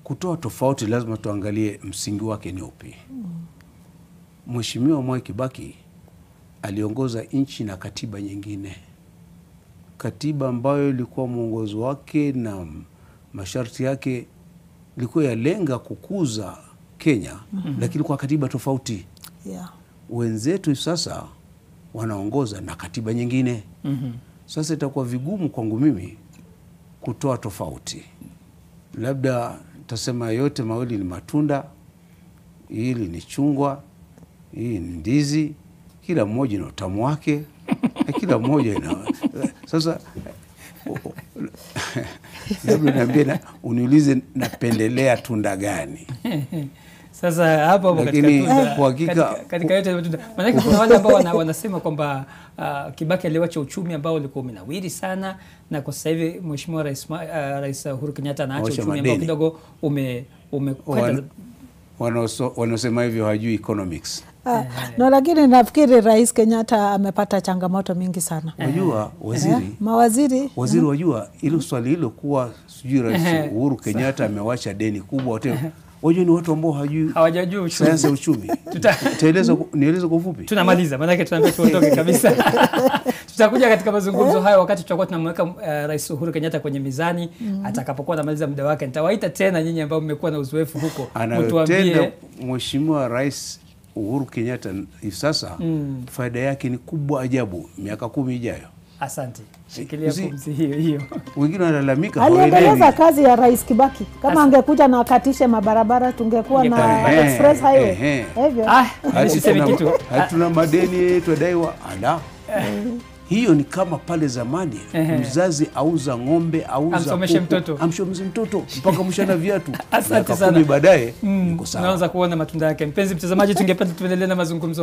kutoa tofauti lazima tuangalie msingi wake ni upi. Mheshimiwa Mwai Kibaki aliongoza nchi na katiba nyingine, katiba ambayo ilikuwa mwongozo wake na masharti yake ilikuwa yalenga kukuza Kenya, lakini kwa katiba tofauti. Yeah. Wenzetu hivi sasa wanaongoza na katiba nyingine. Mhm. Sasa itakuwa vigumu kwangu mimi kutoa tofauti, labda tasema yote mawili ni matunda, hili ni chungwa, hii ni ndizi, kila mmoja ina utamu wake na kila mmoja ina sasa labda niambie na, uniulize napendelea tunda gani? Sasa hapo hapo katika Lakini tunda, kwa hakika- katika, katika yote matunda. Maanake kuna wale ambao wana, wanasema kwamba uh, Kibaki aliwacha uchumi ambao ulikuwa umenawiri sana, na kwa sasa hivi Mheshimiwa Rais, Ma- uh, Rais Uhuru Kenyatta anaacha Awacha uchumi ambao madeni. kidogo ume umekwenda Wan- wanaoso- Wanaosema hivyo hawajui economics. Ah, no, lakini nafikiri Rais Kenyatta amepata changamoto mingi sana. Wajua waziri Eh, mawaziri waziri wajua hilo swali hilo kuwa sijui rais Uhuru Kenyatta amewacha deni kubwa wote wajua ni watu ambao hawajui hawajajua uchumi. sayansi ya uchumi Utaeleza ku- nieleze kwa ufupi tunamaliza maanake tunaambia tuondoke kabisa tutakuja katika mazungumzo hayo wakati tutakuwa tunamweka uh, rais uhuru kenyatta kwenye mizani atakapokuwa anamaliza muda wake nitawaita tena nyinyi ambao mmekuwa na uzoefu huko anayotenda mtuambie mheshimiwa rais Uhuru Kenyatta hivi sasa faida yake ni kubwa ajabu miaka kumi ijayo asante shikilia Usi- pumzi hiyo hiyo wengine wanalalamika aliendeleza hawaelewi. kazi ya Rais Kibaki. Kama Asa- angekuja na akatishe mabarabara, tungekuwa na Ingekuwa- Ehe, express highway ehe. hivyo. ah Hati nisiseme tuna- kitu hati tuna madeni twadaiwa ala hiyo ni kama pale zamani Ehe. mzazi auza ng'ombe auza Amsomeshe kuku, mtoto. amsomeshe mtoto mpaka mshana viatu Asante Miaka sana. kumi baadaye Mm, iko sawa unaanza kuona matunda yake mpenzi mtazamaji tungependa tuendelee na mazungumzo